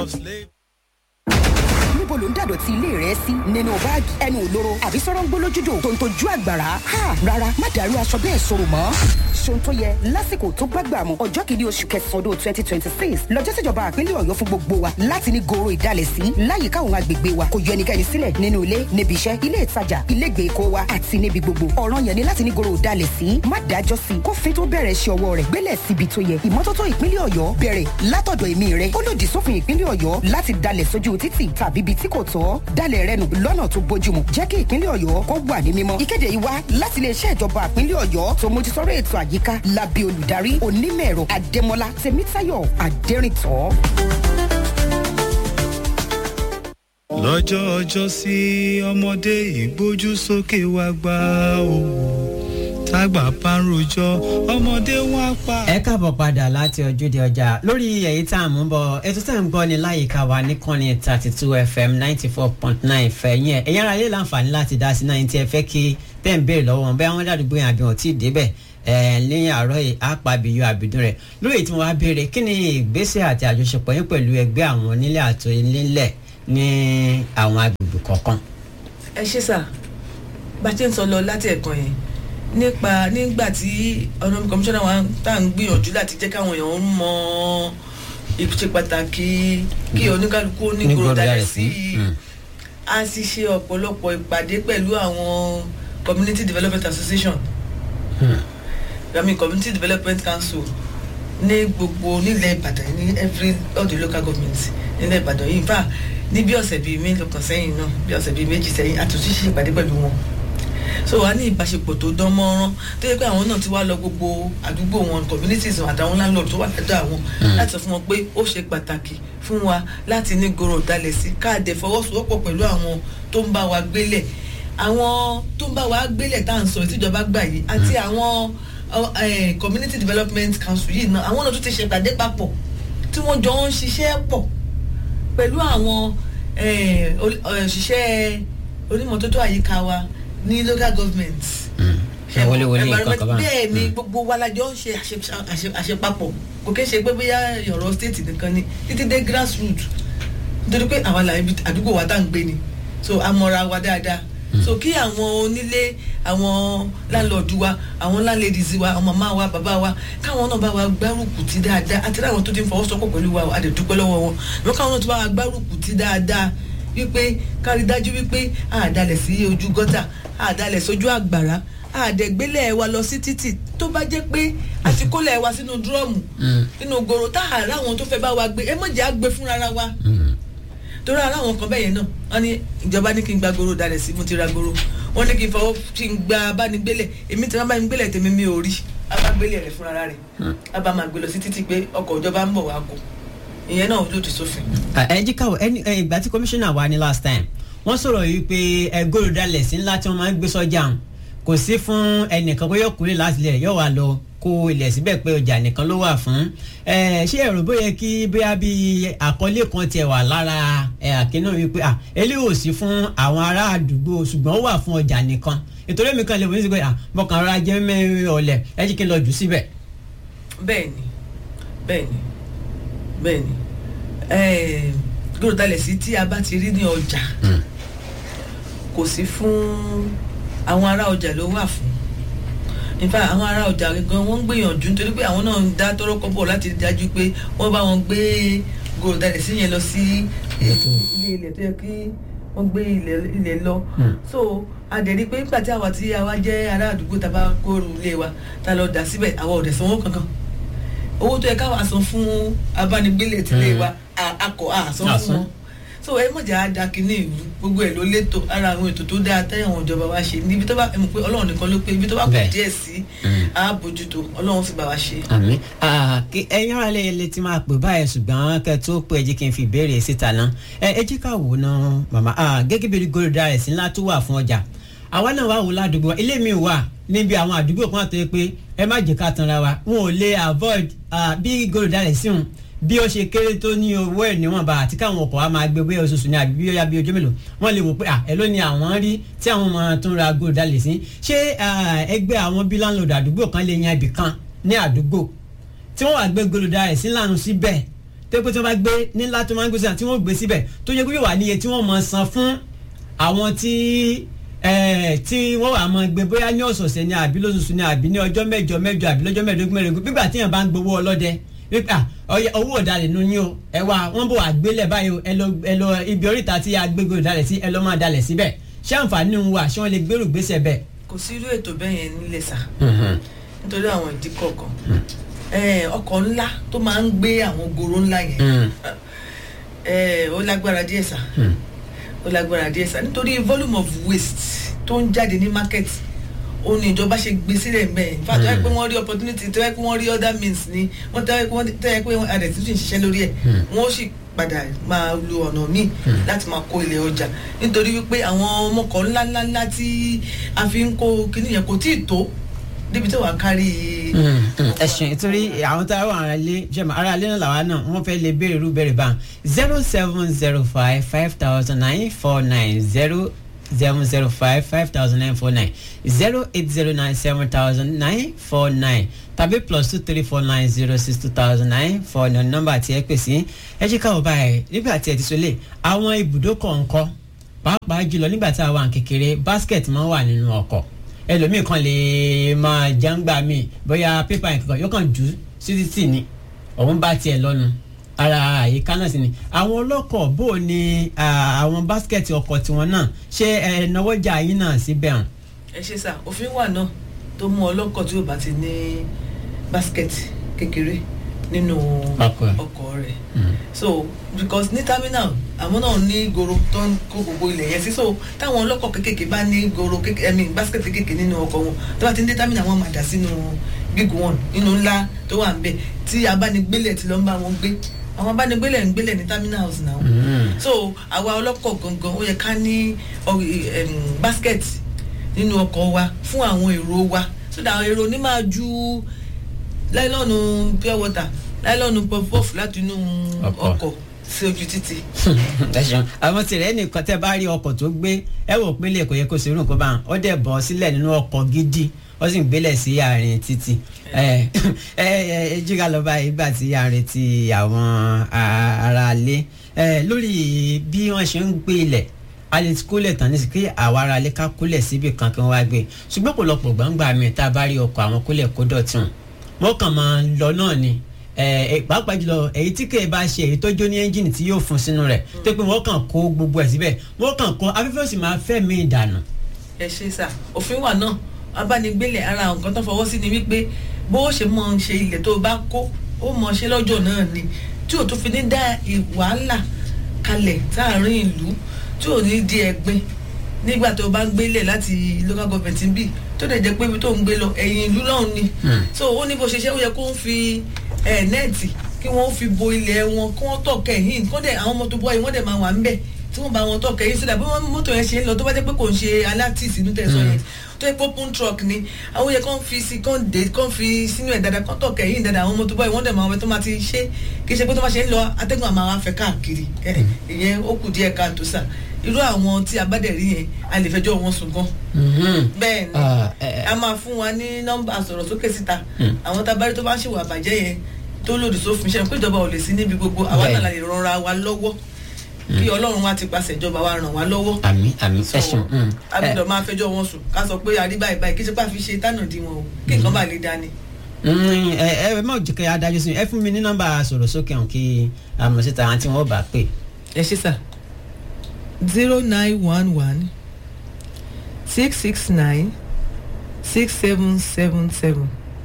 níbo ló ń dàdọ̀tí ilé rẹ sí nínú báàgì ẹnu òlóró àbí sọ̀rọ̀ ń gbólójúdò tó ń tojú àgbàrá ha rárá má dàrú aṣọ bẹ́ẹ̀ sọ̀rọ̀ mọ́ ṣohun tó yẹ lásìkò tó gbàgbà mu ọjọ́ kìíní oṣù kẹsàn-án ọdún twenty twenty six lọ́jọ́ tíjọba àpínlẹ̀ ọ̀yọ́ fún gbogbo wa láti ní goro ìdálẹ̀ sí láyìíká àwọn agbègbè wa kò yọ ẹnikẹ́ni sílẹ̀ nínú ilé níbi iṣẹ́ ilé ìtajà ilé ìgbèkó wa àti níbi gbogbo ọ̀ràn yẹn ni láti ní goro ìdálẹ̀ sí má dájọ́ sí kófin tó bẹ̀rẹ̀ ṣe ọwọ́ rẹ̀ gbélẹ̀ síbi tó yẹ ìmọ́tótó ìpínlẹ̀ ọ̀yọ́ bẹ̀rẹ̀ látọ̀dọ̀ èmi rẹ̀ ó lòdì sófin ìpínlẹ̀ ọ̀yọ́ láti dalẹ̀ sójú títì tàbí ibi tí kò tọ́ dalẹ̀ rẹ nù lọ́nà tó bójúmu jẹ́ kí ìpínlẹ̀ ọ̀yọ́ kó wà ní mímọ́. ìkéde yìí wá láti iléeṣẹ́ ìjọba ìpínlẹ̀ ọ̀yọ́ tó mójútóró ètò àyíká lábẹ́ olùdarí onímọ̀-ẹ̀rọ adémọlá tèmítáyọ̀ adẹ́rìntọ́. lọ́jọ́ ọjọ́ sí ọmọdé ìgbójú sókè wá gbá o tágbà bá ń rojọ́ ọmọdé wọn á pa. ẹ káàbọ̀ padà láti ojúde ọjà lórí èyí tá à ń mú bọ̀ ètò tá à ń gbọ́ ni láyìíká wa níkànnì thirty two fm ninety four point nine fẹ̀yìn ẹ̀ ẹ̀yìn ara ilé láǹfààní láti dá sí náà tí ẹ fẹ́ kí tẹ́ ń béèrè lọ́wọ́ wọn bẹ́ẹ̀ wọ́n dàdúgbò yẹn àbí wọn tí ì débẹ̀ ẹ̀ ní àárọ̀ yìí àpàbíyọ àbídún rẹ̀ lórí tí wọ́n á béèrè kí ni ìgbésẹ̀ àti àjọṣepọ̀ yín pẹ̀lú ẹgbẹ́ àwọn onílé àti onílẹ̀ ní àwọn agbègbè kọ̀ọ̀kan. ẹ ṣe sà bá a ṣe ń sọ lọ láti ẹ̀kan yẹn nípa nígbà tí ọ̀nàmí kọmíṣánná wa tá à ń gbìyànjú láti jẹ́ káwọn èèyàn mọ ìṣe pàtàkì kí oníkálukú onígboro dalẹ̀ sí i a sì ṣe ọ̀pọ̀lọpọ̀ ìpàdé pẹ̀lú àwọn community development association i mean community development council ní gbogbo nílẹ̀ ìbàdàn ní every all the local governments nílẹ̀ ìbàdàn yìí nfa ní bí ọ̀sẹ̀ bíi mélòó kan sẹ́yìn náà bí ọ̀sẹ̀ bíi méjì sẹ́yìn àtúntò ṣe ìpàdé pẹ̀lú wọn so wàá ní ìbáṣepọ̀ tó dán mọ́rán tó yẹ pé àwọn náà ti wá lọ gbogbo àdúgbò wọn communities wọn àtàwọn landlord tó wà lọ́dọ̀ àwọn láti sọ fún wọn pé ó ṣe pàtàkì fún wa láti ní goro dalẹ̀ sí káàdẹ̀ fọwọ́sowọ́pọ̀ pẹ̀lú àwọn tó ń bá wa gbélẹ̀ àwọn tó ń bá wa gbélẹ̀ tá à ń sọ ìtìjọba gbà yìí àti àwọn community development council yìí náà àwọn náà tún ti ṣe ìpàdé papọ̀ tí wọ́n jọ ń ṣiṣẹ́ pọ̀ pẹ̀lú àwọn òṣìṣẹ́ onímọ̀tótó àyíká wa ní local government. ẹ wọlé wọlé nǹkan kan bá bẹ́ẹ̀ ni gbogbo wa lájọ ń ṣe àṣepapọ̀ kò kí ń ṣe pé bóyá ọ̀rọ̀ state nìkan ni títí dé grassroots nítorí pé àwa là àdúgbò wa tá à ń gbé ni so a mọra wa dáadáa so kí àwọn onílé àwọn láńlọ́ọ̀dù wa àwọn láńlẹ́dìsì wa àwọn màmá wa bàbá wa káwọn náà bá wa gbárùkù ti dáadáa àti láwọn tó ti ń fọwọ́sowọ́pọ̀ pẹ̀lú wa àdèdúpẹ́ lọ́wọ́ wọn ìwọ́n káwọn náà tó bá wa gbárùkù ti dáadáa wípé kárí dájú wípé àdálẹ̀ sí ojú gọ́tà àdálẹ̀ sójú àgbàrá àdẹ̀gbélẹ̀ wa lọ sí títì tó bá jẹ́ pé àti kólẹ̀ wa sínú dúrọ́ọ̀mù nínú goro tá a ráwọn tó fẹ́ bá wa gbé ẹ mọ̀jẹ̀ á gbé fúnra wa torí ara àwọn kan bẹ́ẹ̀ yẹn náà wọ́n ní ìjọba ní kí n gba goro dalẹ̀ sí mo ti ra goro wọ́n ní kí n fọwọ́ kí n gba abánigbélẹ̀ èmi tí wọ́n bá mi gbélẹ̀ tèmi mi ò rí abágbélẹ̀ rẹ̀ fúnra rẹ̀ abá máa gbé lọ sí títì pé ọkọ̀ ìjọba ń bọ̀ wá kó ìyẹn náà lòdì sófin. ẹ jí káwọ ẹni ìgbà tí kọmíṣánná wà ní last time wọ́n sọ̀rọ̀ yìí pé ẹ goro dalẹ̀ sí ńlá tí wọ́n máa ń gbé sọ́jà kò sí fún ẹnìkan kó yọ kúrè láti lẹ̀ yọ̀ wá lọ kó ilẹ̀ síbẹ̀ pé ọjà nìkan ló wà fún ṣé ẹ̀rọ bóyá kí bóyá bí àkọlé kan tiẹ̀ wà lára àkínú wípé eléyìí ò sí fún àwọn ará àdúgbò ṣùgbọ́n ó wà fún ọjà nìkan ìtòrí mi kan lè wọ́n sí pé bọ́kàn rárá jẹ́ mẹ́rin ọ̀lẹ̀ ẹ jí kí n lọ jù síbẹ̀. bẹ́ẹ̀ni bẹ́ẹ̀ni bẹ́ẹ̀ni gbọ́dọ̀ dalẹ̀ sí tí a bá ti rí ní ọjà kò sí fún àwọn ará ọjà ló wà fún nípa àwọn ará ọjà gan wọ́n ń gbìyànjú nítorí pé àwọn náà ń dá tọrọ kọ́bọ̀ láti dájú pé wọ́n bá wọn gbé gòrò dalẹ̀ sí yẹn lọ sí ilé ilẹ̀ tó yẹ kí wọ́n gbé ilẹ̀ lọ so adẹ̀rí pé nígbà tí àwa tí àwa jẹ́ ará àdúgbò tá a bá kóoru ilé wa tá a lọ dà síbẹ̀ àwa ò dẹ̀ sanwó kankan owó tó yẹ káwa san fún abánigbélé tilé wa akọ àsan fún wọn so ẹ mọ̀jà á da kínní ìlú gbogbo ẹ̀ ló létò ara àwọn ètò tó dáa tẹ́yàn àwọn ìjọba wa ṣe níbi tó bá ẹ mọ̀ pé ọlọ́run nìkan ló pé ibi tó bá kù díẹ̀ sí á bójútó ọlọ́run fi bá wa ṣe. àmì ẹyin ara lè lè ti máa pè báyìí ṣùgbọ́n kẹ́ tó pé ẹ jí kí n fi ìbéèrè síta náà ẹ jí ká wò náà màmá gẹ́gẹ́ bí gòròdà rẹ̀ sí ńlá tó wà fún ọjà àwa náà wà wò ládùúgbò ilé mi wà níbi àwọn àdúgbò kan tó yẹ pé ẹ má jẹ́ ká tanra wa wọn ò lè avoid bí gòròdà rẹ̀ sí wọn bí ó ṣe kéré tó ní owó ẹ̀ níwọ̀nba àti káwọn ọkọ̀ wa máa gbé bóyá oṣooṣù ní àbí bóyá bí ojú mélòó wọ́n lè wò pé ẹ ló ní àwọn rí tí àwọn máa tún ra gold dalẹ̀ sí ṣé ẹgbẹ́ àwọn bí láńlọ́ọ̀dù àdúgbò kan lè yan ibì kan ní àdúgbò tí wọ́n wà gbé gold dalẹ̀ sí lànà síbẹ̀ tó pé tí wọ́n bá gbé nílá tó máa ń gbé síbẹ̀ tí wọ́n gbé síbẹ̀ tó yẹ kó yóò wà níye tí wọ́n mọ̀ san fún àwọn tí ẹ tí wọ́n wà máa gbé bóyá ní ọ̀sọ̀ọ̀sẹ̀ ni àbí lóṣooṣù ni àbí ní ọjọ́ mẹ́jọ mẹ́jọ àbí lọ́jọ́ mẹ́ẹ̀ẹ́dógún mẹ́ẹ̀ẹ́dógún gbígbà tí yẹn bá ń gbowó ọlọ́dẹ wípé owó ọ̀dàlẹ̀ nu yín o ẹ wá wọ́n bò wá gbélẹ̀ báyìí o ẹ lọ ẹ lọ ibi oríta tí a gbégbé ọ̀dàlẹ̀ sí ẹ lọ máa dalẹ̀ síbẹ̀ ṣé àǹfààní ń wà ṣé wọ́n lè gbèrú gbèsè bẹ́ẹ̀. kò sí irú ètò bẹ́ẹ̀ yẹn nílẹ̀ sà nítorí àwọn ìdí kọ̀ọ̀kan ọkọ̀ ńlá tó máa ń gbé àwọn goro ńlá yẹn ó lágbára díẹ̀ sà ó lágbára díẹ̀ sà nítorí volume of waste tó ń jáde ní market ó ní ìjọba ṣe gbé sílẹ̀ mbẹ́ in fact wáyé pé wọ́n rí opportunity tó yẹ pé wọ́n rí other means ni wọ́n tẹ́ yẹ pé adẹ̀ tuntun ṣiṣẹ́ lórí ẹ̀ wọ́n ó sì padà máa lo ọ̀nà míì láti máa kó ilẹ̀ ọjà nítorí wípé àwọn ọmọkọ̀ ńláńláńlá tí a fi ń kó kíní yẹn kò tíì tó débi tó wà kárí. ẹ̀sìn nítorí àwọn tá a wà ara lé jẹ́mọ̀ ara lé náà làwa náà wọ́n fẹ́ lè béèrè irú béèrè bá zero seven zero five five thousand nine four nine zero seven zero five five thousand nine four nine zero eight zero nine seven thousand nine four nine tàbí plus two three four nine zero six two thousand nine four nine nọ́mbà tí ẹ pè sí ẹ jẹ́ káwọ́ báyìí nígbà tí ẹ ti sọlé àwọn ibùdó kọ̀ọ̀kan pàápàá jùlọ nígbà tí a wà kékeré basket máa ń wà nínú ọkọ̀ ẹlòmíì kan lè máa jàǹgbà mi bóyá pépà nǹkan yóò kàn jù sí títì ni òun bá tiẹ̀ lọ́nu ara àyíká náà sì ni àwọn ọlọ́kọ̀ bó o ní àwọn báskẹ̀tì ọkọ̀ tiwọn náà ṣé ẹ náwọ́jà yín náà síbẹ̀ hàn. ẹ ṣe sà òfin wà náà tó mú ọlọ́kọ̀ tí ò bá ti ní báskẹ̀tì kékeré nínú ọkọ̀ rẹ̀ so because ní terminal àwọn náà ní goro tó ń kó gbogbo ilẹ̀ yẹn sí so táwọn ọlọ́kọ̀ kékèké bá ní goro kékèké ẹ̀mí báskẹ̀tì kékèké nínú ọkọ̀ wọn tó bá ti ń dé terminal wọn máa dà sínú big one nínú ńlá tó wà ń bẹ̀ tí abánigbélẹ̀ ti lọ ń bá wọn gbé àwọn abánigbélẹ̀ ń gbélẹ̀ ní terminals náà so àwa ọlọ́kọ̀ gangan ó yẹ ká ní basket nínú ọkọ̀ wa fún àwọn èrò wa so that àwọn èrò ní máa ju láìlọ́ọ̀nù pure water láìlọ́ọ̀nù puff-puff láti inú ọkọ̀ sí ojú títì. ẹ ṣeun àwọn tìrẹ nìkan tẹ bá rí ọkọ̀ tó gbé ẹ wò pé lè kò yẹ kó ṣe irú nǹkan bá wọn ó dẹ̀ bọ́ sílẹ̀ nínú ọkọ̀ gidi ó sì ń gbélẹ̀ sí àárín títì ẹ ẹ jíga lọ bá ìgbà tí a retí àwọn aráalé lórí bí wọ́n ṣe ń gbé ilẹ̀ a lè kólẹ̀ tán nísìsiyìí kí àwa aráalé ká kólẹ̀ síbi kan kí wọ́n wá gbé ṣùgbọ́n pọ̀lọpọ̀ gbàǹgbà mi tá a bá rí ọkọ̀ àwọn kólẹ̀ kó dọ̀tún wọ́n kàn máa ń lọ náà ni pàápàá jùlọ èyí tí kèé bá ṣe èyí tó jó ní ẹ́ńjìnì tí yóò fún sínú rẹ̀ tó pé wọ́n kàn kó gbogbo ẹ̀ síbẹ̀ wọ́n kàn kó afẹ́fẹ́ sì máa fẹ́ mí ìdànù. ẹ ṣe sà òfin wà náà abánigbélẹ̀ ara nǹkan tó fọwọ́ sí ni wípé bó ṣe mọ̀ ń ṣe ilẹ̀ tó bá kó ó mọ̀ ṣe lọ́jọ́ náà ni tí ò tún fi ní dá wàhálà kalẹ̀ sáàárín ìlú tí ò ní di ẹ̀gbin nígbà tó bá ń gbélẹ̀ láti local government bí tó dẹ̀ jẹ́ pé ibi tó ń gbé lọ ẹ̀yìn ìlú náà ni so ó ní bó ṣe ṣe ó yẹ kó ń fi nẹ́ẹ̀tì kí wọ́n fi bo ilẹ̀ wọn kí wọ́n tọ̀ kẹ́yìn kó dẹ̀ àwọn mọ́tò bọ́ọ̀yì wọ́n dẹ̀ máa wà ń bẹ̀ tí wọ́n bá wọn tọ̀ kẹ́yìn sílẹ̀ bí wọ́n mọ́tò yẹn ṣe ń lọ tó bá jẹ́ pé kò ń ṣe alátìsí inú tẹ̀sán yẹn tó yẹ open truck ni àwọn yẹ kàn fi sí kàn dé kàn fi sínú ẹ̀ dáadáa kàn tọ̀ kẹ́yìn dáadáa àwọn mọ́tò bọ́ọ̀yì wọ́n dẹ̀ máa wọ́n tó máa ti ṣe kì í ṣe pé tó máa ṣe ń lọ atẹ́gùn àmọ́ àwọn afẹ́ káàkiri ìyẹn ó kù díẹ̀ káàtó sà irú àwọn tí a bá dẹ̀ rí yẹn a lè fẹjọ́ wọn sùn gan. bẹ́ẹ̀ ni a máa fún wa ní nọ́mbà sọ̀rọ̀ sókè síta àwọn tá a bá rí tó bá ń ṣèwà àbàjẹ́ yẹn tó lòdì sófin ṣe pé ìjọba ò lè sí níbi gbogbo àwa náà la lè rọra wa lọ́wọ́ kí ọlọ́run wa ti pàṣẹ ìjọba wa ràn wá lọ́wọ́. àmì àmì ẹ̀sùn. a gbọ́dọ̀ máa fẹjọ́ wọn sùn ká sọ pé àrí báyìí báyìí kí ṣe pé àfi ṣe tánà dí wọn o kí nǹkan bá lè dání. ẹ ẹ má jẹ́ kí adájọ́ sí ẹ fún mi ní nọ́mbà sọ̀rọ̀ sókè hàn kí àmọ̀ síta àti wọn bá pè. ẹ ṣe sà zero nine one one six six nine six seven seven seven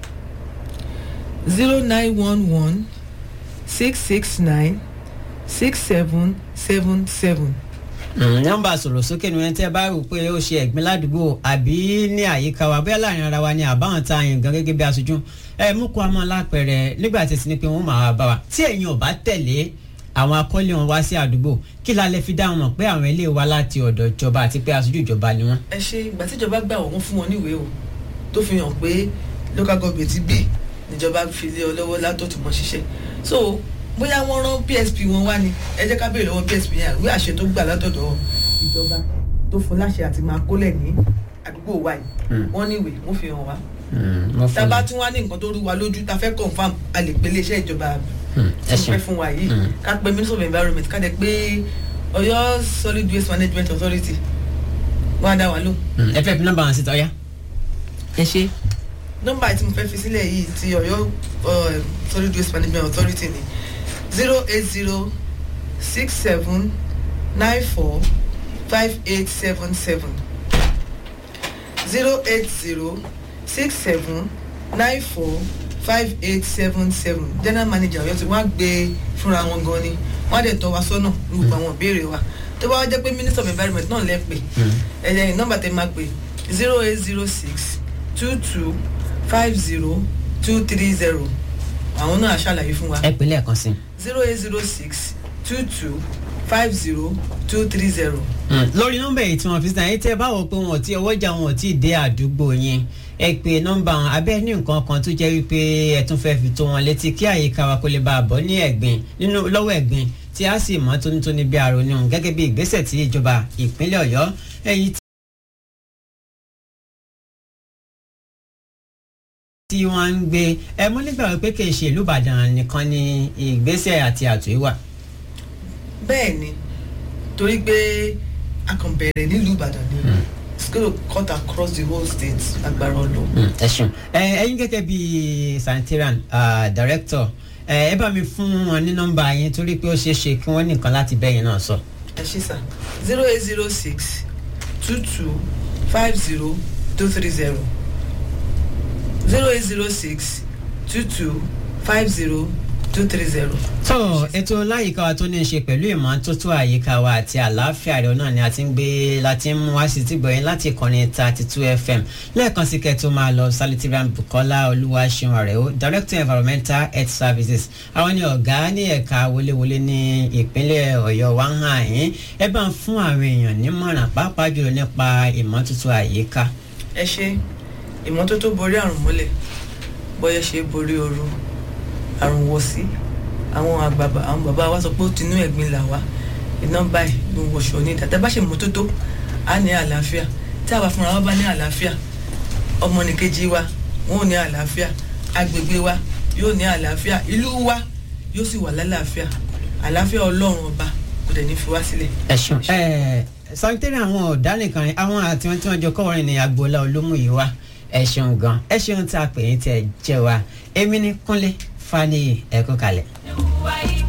zero nine one one six six nine six seven seven seven. nọ́mbà sọ̀rọ̀ sókè ni wọ́n tẹ́ bá rò pé ó ṣe ẹ̀gbin ládùúgbò àbí ní àyíká wa bóyá láàrin ara wa ni àbáwọn tá a yàn gan gẹ́gẹ́ bí aṣojú ẹ mú kó a máa lápẹ̀rẹ̀ nígbà tí ẹ ti ní pé wọ́n máa bá wa tí ẹ̀yin ò bá tẹ̀lé àwọn akọ́lé wọn wá sí àdúgbò kí la lè fi dá wọn mọ̀ pé àwọn ilé wa láti ọ̀dọ̀ ìjọba àti pé aṣojú ìjọba ni wọ́n. ẹ ṣe ìgbà tíjọba gbà wọ́n fún wọn níwèé o tó fi hàn pé local government bí níjọba fi lé ọ lọ́wọ́ látọ̀ tó mọ̀ ṣiṣẹ́ so bóyá wọ́n rán psp wọn wá ni ẹ jẹ́ ká béèrè lọ́wọ́ psp yẹn ìwé àṣẹ tó gbà látọ̀dọ̀ ìjọba tó fún láṣẹ àti máa kólẹ̀ ní àdúgbò wa yìí wọ́n níwèé wọ́n fi hàn wá tá a bá tún wá ní nǹkan tó rú wa lójú tá a fẹ́ confam a lè pe iléeṣẹ́ ìjọba ẹ tí mo ṣeun. fẹ́ fún wa yìí ká pe minister of environment ká dẹ̀ pé ọ̀yọ́ solid waste management authority wọ́n á dá wa lóhùn. Mm, ẹ fẹ́ fi nọ́mbà wọn síta ọ̀yá. ẹ ṣe. nọ́mbà tí mo fẹ́ fi sílẹ̀ yìí ti ọ̀yọ́ uh, solid waste management authority ni zero eight zero six seven nine four five eight seven seven zero eight zero six seven nine four five eight seven seven general manager ọ̀yọ́ tí wọ́n á gbé fúnra wọn gan ni wọ́n á dẹ̀ tọ́ wa sọ́nà ní gbogbo àwọn ìbéèrè wa tó bá wá jẹ́ pé minister of environment náà lẹ́ pè ẹ̀yẹ nọ́mbà tẹ́ máa pè zero eight zero six two two five zero two three zero àwọn náà á ṣàlàyé fún wa ẹ pè lẹ́ẹ̀kan sí i. zero eight zero six two two five zero two three zero. Mm, lórí nọ́mbà yìí tí wọ́n fi sàn yín tẹ́ ẹ bá wò pé wọn ò tí ọwọ́jà wọn ò tí ì dé àdúgbò yín ẹ pè nọ́mbà wọn abẹ́ ní nǹkan kan tó jẹ́ wípé ẹ tún fẹ́ fi tó wọn létí kí àyíká wa kó lè bá a bọ́ ní ẹ̀gbin nínú lọ́wọ́ ẹ̀gbin tí a sì mọ́ tónítóní bí aronú gẹ́gẹ́ bí ìgbésẹ̀ tí ìjọba ìpínlẹ̀ ọ̀yọ́ èyí tí wọ́n ń gbé ẹ mọ́ nígbà wípé kì í ṣe ìlú ìbàdàn nìkan ni ìgbésẹ̀ àti àtúnyí wà. bẹ́ẹ̀ ni torí pé a kàn bẹ̀rẹ̀ nílùú ìbàdàn ni it's gonna cut across the whole state agbára ọlọ́run. Mm, ẹ ṣeun ẹ ẹyin gẹ́gẹ́ bí sanitarian uh, director ẹ ẹ bá mi fún wọn ní nọ́mbà yín torí pé ó ṣeé ṣe kí wọ́n nìkan láti bẹyìn náà sọ. ẹ ṣe sà zero eight zero six two two five zero two three zero zero eight zero six two two five zero two three zero. tó ètò láyìíká wa tó ní í ṣe pẹ̀lú ìmọ́tótó àyíká wa àti àlàáfíà rẹ̀ náà ni a ti ń gbé láti ń mú wá sí ti gbọ̀yìn láti ìkànnì thirty two fm lẹ́ẹ̀kan sí kẹ́tọ́ máa lọ salitiran bukola olúwaṣeun rẹ̀ ó director environmental health services àwọn ni ọ̀gá ní ẹ̀ka wọléwọlé ní ìpínlẹ̀ ọ̀yọ́ wa ń hàn yín ẹ bá ń fún àwọn èèyàn nímọ̀ràn pàápàá jùlọ nípa ìmọ́tótó àyíká. ẹ ṣe ìmọ́tótó borí àrùn mọ́lẹ̀ bọ́yẹ ṣe borí ooru àrùn wọ̀ sí àwọn àgbàbà àwọn bàbá wa sọ pé ó tinú ẹ̀gbin là wá iná báyìí ló ń wọṣọ ní ìdá tẹ́ bá ṣe mọ́tótó á ní àlàáfíà tí àwa fúnra wa bá ní àlàáfíà ọmọnìkejì wa wọn ò ní àlàáfíà agbègbè wa yóò ní àlàáfíà ìlú wa yóò sì wà lálàáfíà àlàáfíà ọlọ́run ọba kò dẹ̀ ní fi wá sílẹ̀. ẹ ṣeun ẹ sọtẹ́rì àwọn ọ̀dà nìkan àwọn àti wọn tí wọ́n jọ kọ́wọ́rin ní agboola olómùyíwá ẹ ṣeun gan ẹ ṣeun tí a pè é tẹ jẹ wa èmi ní kúnlé fani ẹ̀kọ́ kalẹ̀.